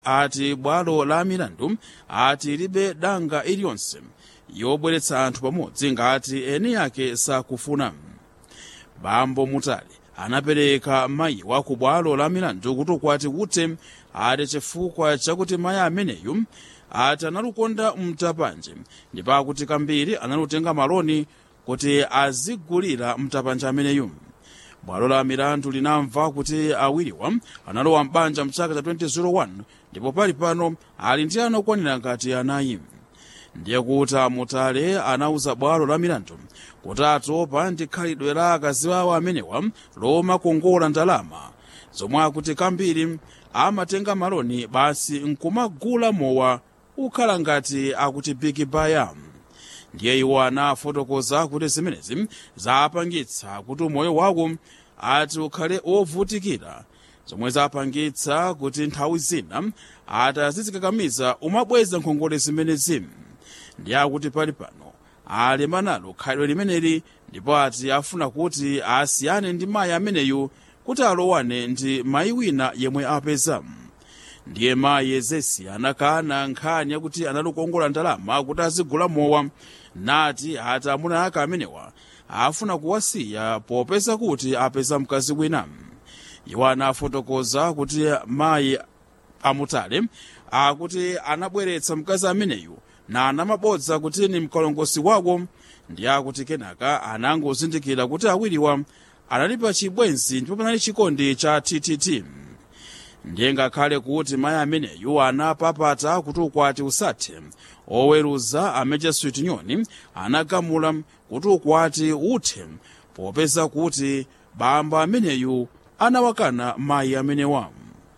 ati bwalo la milandu ati libe danga iliyonse yobweretsa anthu pamodzi ngati eni yake sakufuna bambo mutale anapereka mayiwa ku bwalo la milandu kuti ukwati uthe ati chifukwa chakuti mayi ameneyu ati analukonda mtapanje ndipo akuti kambiri analutenga maloni kuti azigulira mtapanje ameneyu bwalo la milandu linamva kuti awiriwa analowa mbanja mchaka cha 2001 ndipo pali pano ali ndi ana okwanira ngati anayi ndiye kuti amutale anauza bwalo la milandu kuti atopa ndi khalidwe la akazi awo amenewa lomakongola ndalama zomwe akuti kambiri amatenga maloni basi nkumagula mowa ukhala ngati akuti big baya ndiye iwo anafotokoza kuti zimenezi zapangitsa kuti umoyo wawo ati ukhale wovutikira zomwe zapangitsa kuti nthawi zina ati azizikakamiza umabweza nkhongole zimenezi ndiye akuti pali pano alema nalo khalidwe limeneli ndipo ati afuna kuti asiyane ndi mayi ameneyu kuti alowane ndi mayi wina yemwe apeza ndiye mayi ezesi anakana nkhani yakuti analukongola ndalama kuti azigula mowa nati ati amuna ake amenewa afuna kuwasiya popeza kuti apeza mkazi wina iwo anafotokoza kuti mayi amutale akuti anabweretsa mkazi ameneyu na anamabodza kuti ni mkalongosi wako ndiye akuti kenaka anangozindikira kuti awiriwa analipa chibwenzi ndipo panali chikondi cha ttt ndiye ngakhale kuti mayi ameneyu anapapata kuti ukwati usathe oweruza ameja switinyoni anagamula kuti ukwati uthe popeza kuti bamba ameneyu anawakana mayi amenewa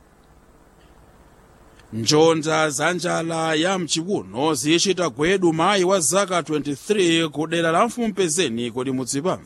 njonda za njala ya mchiwuno zichita gwedu mayi wa zaka 23 ku dera la mfumpezeni kodi mudzipa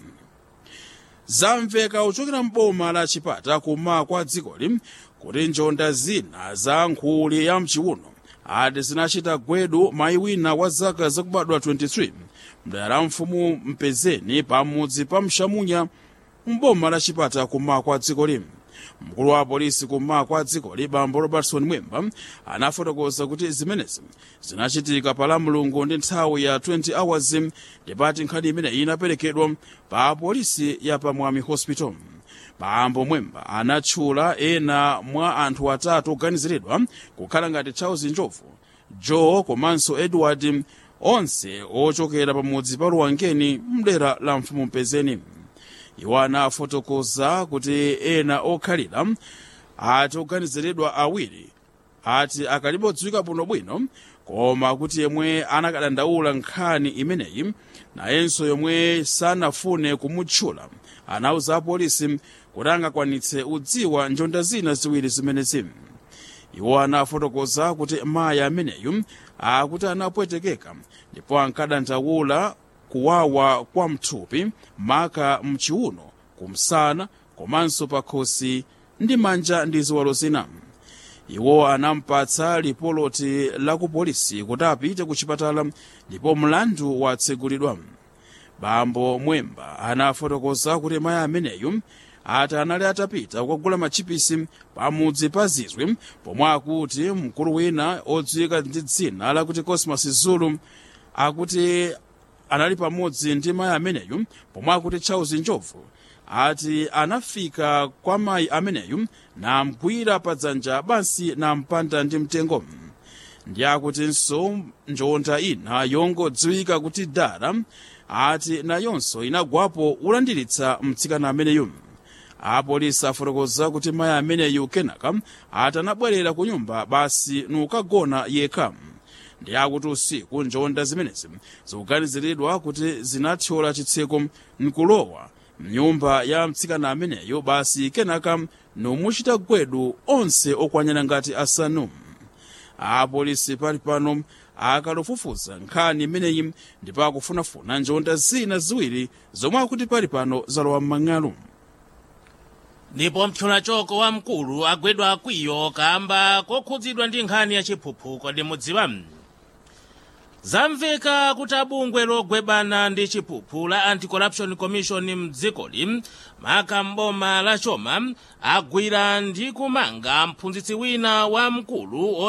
zamveka kuchokera mboma la chipata kuma kwa dzikoli kuti njonda zina za nkhuli ya mchiwuno ati zinachita gwedu mayi wina wa zaka zakubadwa 23 mdera la mfumu mpezeni pamudzi pa mshamunya mboma la chipata kuma kwa dzikoli mkulu wa polisi kuma kwa dzikoli bambo robertson mwemba anafotokoza kuti zimenezi zinachitika pa lamulungu ndi nthawi ya 20 hours ndipati nkhani imeneyi inaperekedwa pa polisi ya pamwami hospital bambo mwemba anatchula ena mwa anthu atatu oganiziridwa kukhala ngati charles njovu joe komanso edward onse ochokera pamudzi pa luwangeni mdera la mfumu mpezeni iwo anafotokoza kuti ena okhalira ati oganiziridwa awiri ati akalibodziwika bwinobwino koma kuti yemwe anakadandaula nkhani imeneyi nayenso yomwe sanafune kumutchula anauza apolisi kuti angakwanitse udziwa njonda zina ziwiri zimenezi iwo anafotokoza kuti mayi ameneyu akuti anapwetekeka ndipo ankadandaula kuwawa kwa mthupi maka mchiuno kumsana komanso pakhosi ndi manja ndi ziwalo zina iwo anampatsa lipoloti la ku polisi kuti apite ku chipatala ndipo mlandu watsegulidwa bambo mwemba anafotokoza kuti mayi ameneyu ati anali atapita kukagula machipisi pamudzi pa zizwi pomwe akuti mkulu wina odziwika ndi dzina lakuti cosmas zulu akuti anali pamodzi ndi mayi ameneyu pomwe akuti charles njovu ati anafika kwa mayi ameneyu namgwira padzanja basi nampanda ndi mtengo ndi akutinso njonda ina yongodziwika kuti dara ati nayonso inagwapo ulandiritsa mtsikana ameneyu apolisi afotokoza kuti mayi ameneyu kenaka ati anabwerera ku nyumba basi nukagona yekha ndi akuti usiku njonda zimenezi zikuganiziridwa kuti zinathyola chitseko nkulowa mnyumba ya mtsikana ameneyo basi kenaka nomuchita gwedu onse okwanyana ngati asanu apolisi pali pano akalofufuza nkhani imeneyi ndipo akufunafuna njonda zina ziwiri zomwe akuti pali pano zalowa m'mang'alu ndipo mphyunachoko wamkulu agwedwa akwiyo kamba kokhudzidwa ndi nkhani ya chiphuphu kodi mudziwa zamveka kuti abungwe logwebana ndi chiphuphu la anti-corruption commission mdzikoli maka mboma la choma agwira ndi kumanga mphunzitsi wina wamkulu